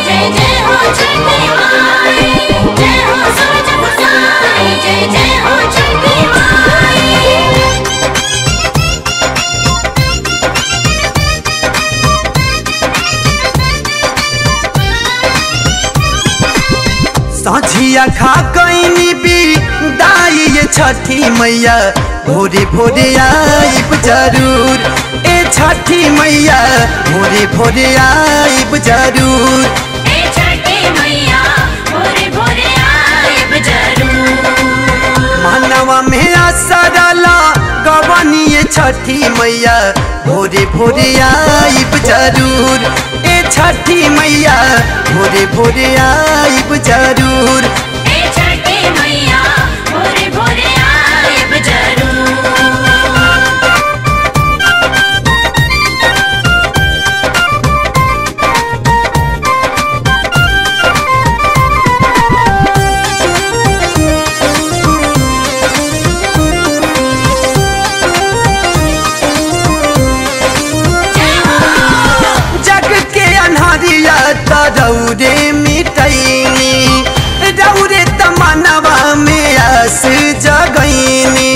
जय जय हो छठी माई जय हो सूरज गोसाई जय जय हो छठी माई साझिया खा कैनी भी दाई ये छठी मैया भोरे भोरे आइब जरूर ए छठी मैया भोरे भोरे आइब जरूर ए छठी मैया भोरे भोरे आइब जरूर मानवा में आसरला गवानी ये छठी मैया भोरे भोरे आइब जरूर ए छठी मैया भोरे भोरे आइब जरूर ए छठी मैया भोरे भोरे आइब जरूर जग के अन्हरिया तरौरे मिटैनी रौरे तमनवा में आस जगैनी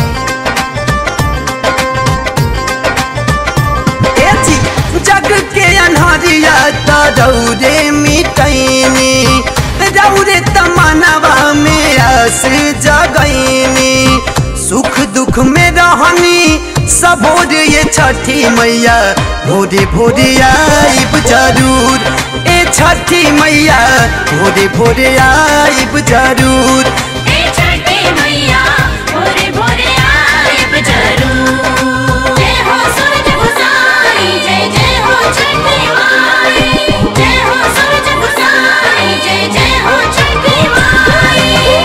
ए जी, जग के अन्हरिया तरौरे मिटैनी रौरे तमनवा में आस जगैनी सुख दुख में रहनी सबोर ये छठी मैया भोरे भोरे आइब जरूर ए छठी मैया भोरे भोरे आइब जरूर ए छठी मैया भोरे भोरे आइब जरूर जय हो सूरज गोसाई जय जय हो छठी माई जय हो सूरज गोसाई जय जय हो छठी माई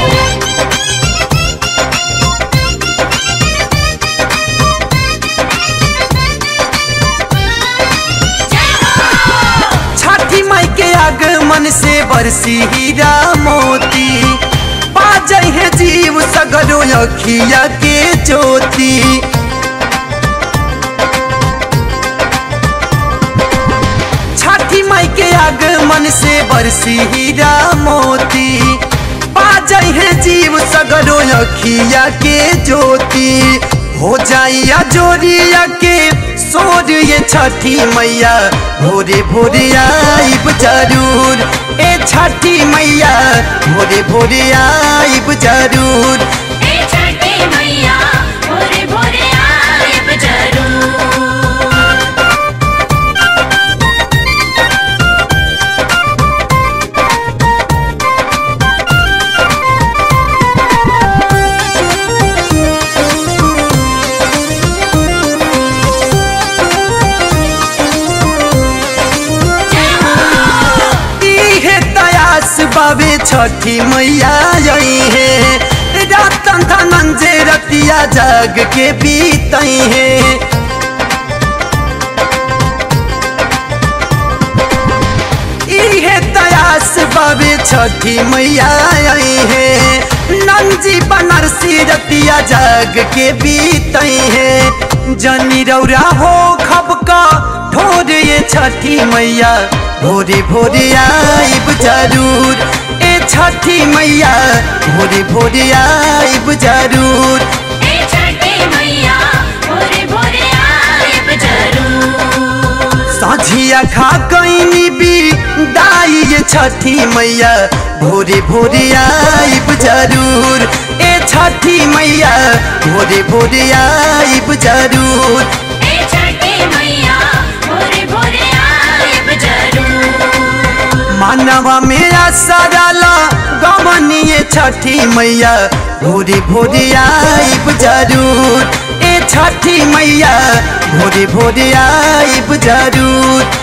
छठी माई के आगमन से बरसी हीरा मोती बाजै है जीव सगरो अखिया के ज्योति छठी माई के आगमन से बरसी हीरा मोती बाजै है जीव सगरो अखिया के ज्योति हो जाइया जोरिया के सोर ये छठी मैया भोरे भोरे आइब जरूर ए छठी मैया भोरे भोरे आइब जरूर ए छठी मैया भोरे भोरे आइब जरूर इहे तयास बाबे छठी मैया आई है रातन धनंजे रतिया जग के बीतई है इहे तयास बाबे छठी मैया आई है नंजी बनरसी रतिया जग के बीतई है जनी रौरा हो खबका ठोर ये छठी मैया भोरे भोरे आइब जरूर ए छठी मैया भोरे भोरे आइब जरूर ए छठी मैया भोरे भोरे आइब जरूर साझिया खा कैनी भी दाई ये छठी मैया भोरे भोरे आइब जरूर ए छठी मैया भोरे भोरे आइब जरूर ए छठी मैया भोरे भोरे आइब जरूर मानवा मेरा सराला गवनिए छठी मैया भोरे भोरे आइब जरूर ए छठी मैया भोरे भोरे आइब जरूर